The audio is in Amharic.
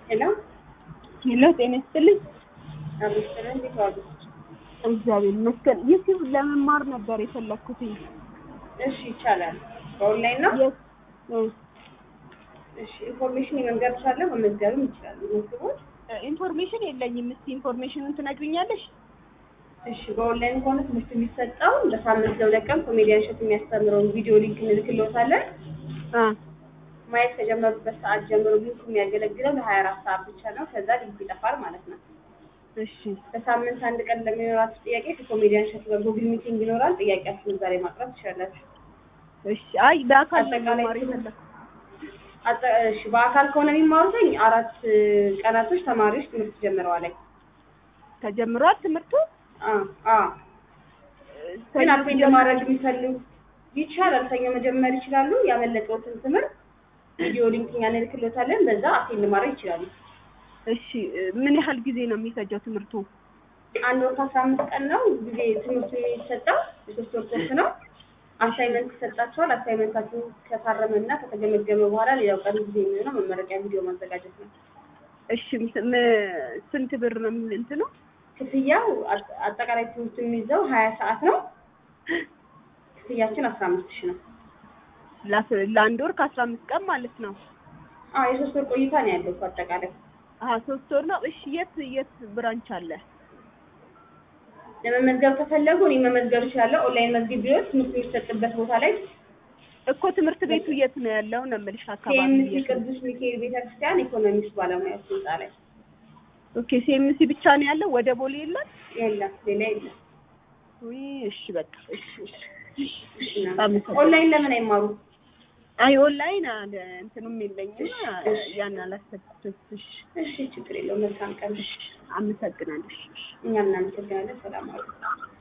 ሄሎ ሄሎ ጤና ይስጥልኝ። አብስር እንዴት ዋሉ? እግዚአብሔር ይመስገን። ዩቲዩብ ለመማር ነበር የፈለኩትኝ። እሺ ይቻላል። በኦንላይን ነው። የት እ እሺ ኢንፎርሜሽን የመንገር ካለ መመዝገብም ይችላሉ። መዝግቦት ኢንፎርሜሽን የለኝም። እስቲ ኢንፎርሜሽኑን ትነግሪኛለሽ? እሺ በኦንላይን ከሆነ ትምህርት የሚሰጠው በሳምንት ለሁለት ቀን ኮሜዲያን ሸት የሚያስተምረውን ቪዲዮ ሊንክ እንልክልዎታለን። አ ማየት ከጀመሩበት ሰዓት ጀምሮ ሊንኩ የሚያገለግለው ለሀያ አራት ሰዓት ብቻ ነው። ከዛ ሊንኩ ይጠፋል ማለት ነው። እሺ በሳምንት አንድ ቀን ለሚኖራችሁ ጥያቄ ከኮሜዲያን ሸት ጋር ጉግል ሚቲንግ ይኖራል። ጥያቄያችሁን ዛሬ ማቅረብ ትችላላችሁ። እሺ። አይ በአካል ነው አጠቃላይ መማር ትምህርት- የፈለኩት። አጠ- እሺ በአካል ከሆነ የሚማሩትኝ አራት ቀናቶች ተማሪዎች ትምህርት ጀምረዋል። ተጀምሯል ትምህርቱ? አ አ ግን አቴንድ ማድረግ የሚፈልጉ ይቻላል። ሰኞ መጀመር ይችላሉ። ያመለጠውትን ትምህርት ቪዲዮ ሊንክ እኛ እንልክሎታለን። በዛ አቴንድ ማድረግ ይችላሉ። እሺ። ምን ያህል ጊዜ ነው የሚፈጀው ትምህርቱ? አንድ ወር ከአስራ አምስት ቀን ነው ጊዜ ትምህርቱ የሚሰጠው። የሶስት ወር ኮርስ ነው። አሳይመንት ይሰጣቸዋል። አሳይመንታችሁ ከታረመና ከተገመገመ በኋላ ሌላው ቀን ጊዜ የሚሆነው መመረቂያ ቪዲዮ ማዘጋጀት ነው። እሺ። ም- ም- ስንት ብር ነው የሚል እንትኑ? ክፍያው አጠ- አጠቃላይ ትምህርቱ የሚይዘው ሀያ ሰዓት ነው። ክፍያችን አስራ አምስት ሺህ ነው። ላስ- ለአንድ ወር ከአስራ አምስት ቀን ማለት ነው። አዎ የሶስት ወር ቆይታ ነው ያለው እኮ አጠቃላይ አሀ ሶስት ወር ነው። እሺ። የት የት ብራንች አለ? ለመመዝገብ ከፈለጉ እኔ መመዝገብ እችላለሁ። ኦንላይን መዝገብ ቢሆን ትምህርት የሚሰጥበት ቦታ ላይ እኮ ትምህርት ቤቱ የት ነው ያለው ነው የምልሽ አካባቢ ኬኤምሲ የት ነው? ቅዱስ ሚካኤል ቤተክርስቲያን ኢኮኖሚክስ ባለሙያዎች ህንጻ ላይ ኦኬ ሲኤምሲ ብቻ ነው ያለው፣ ወደ ቦሌ የለም? የለም፣ ሌላ የለም። ውይ እሺ በቃ እሺ እሺ። እና አመሰግናለሁ። ኦንላይን ለምን አይማሩ? አይ ኦንላይን አለ እንትኑም የለኝም ያን አላሰብኩትም። እሺ እሺ ችግር የለውም። መልካም ቀን። አመሰግናለሁ። እሺ እሺ። እኛም እናመሰግናለን። ሰላም አሉ